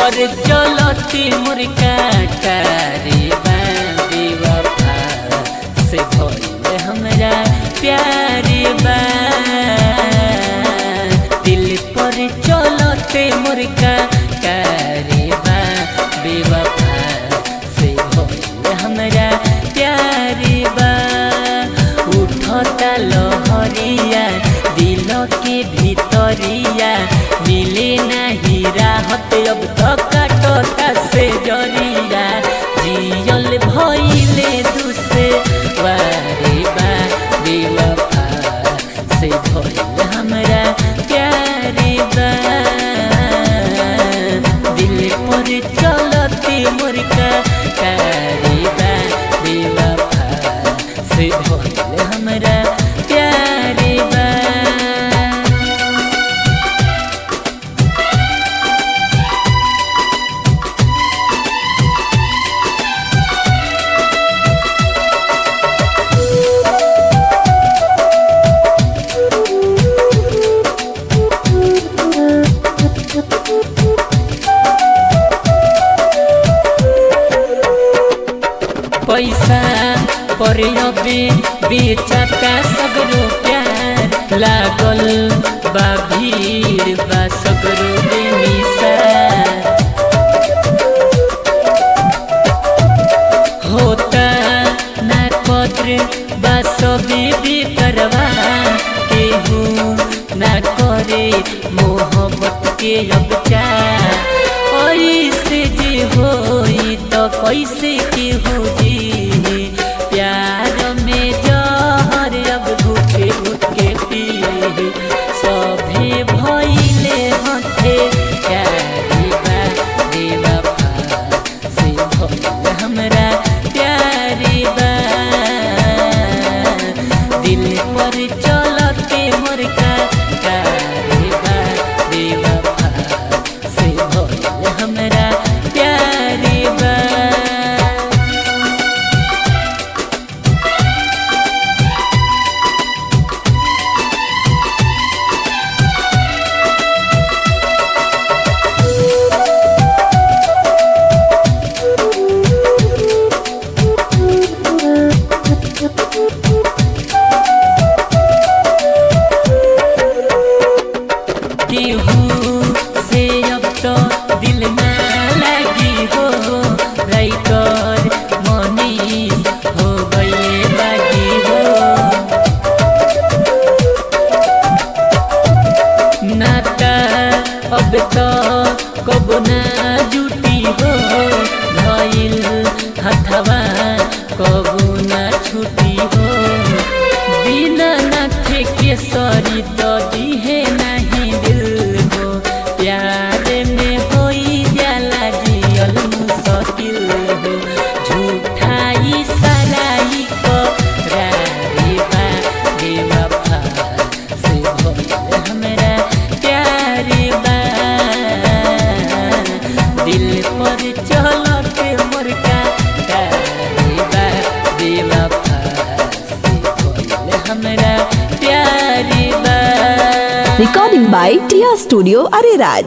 पर चलती मुर्गा तारे बेवफा से भइल हमरा प्यारे बा दिल पर चलते मुर्गा तारे बेवफा से भइल हमरा प्यारे बा उठता लहरिया दिल के भीतरिया मिले नहीं राहत अब तक काटता से जरिया जियल भइले दुसे वारे बा बेवफा से भइल हमरा प्यारे बा दिल पर चलती मुर्गा प्यारे बा बेवफा से भइल हमरा प्यारे बा पैसा पर अबे बेचाता सगरो प्यार लागल बा भीड़ बा सगरो बेमिसा होता ना कद्र बा सबे बेकरवा केहू ना करे मोहब्बत के अब चार ऐसे जे होई तो कैसे केहू जी प्यार में जहर अब घुटे घुटे पी सभे भइले हथे प्यारी बा बेवफा से भइल हमरा प्यारी बा दिल पर चलते मुर्गा प्यारी बा बेवफा से भइल हमरा प्यारी बा केहू से अब तो दिल ना लगी हो राइटर मनीष हो गए बागी हो नाता अब तो कब ना जुटी हो भइल हथवा कब ना छुटी हो बिना नाथ के सरी तो दिहे नहीं दिल हो प्यार में होई जाला जियल मुश्किल हो झूठाई सलाई को रारी बा बेवफा से भइल हमरा प्यारे बा दिल पर चलते मुर्गा प्यारे बा बेवफा से भइल हमरा प्यारे बा Recording by Tia Studio Ariraj.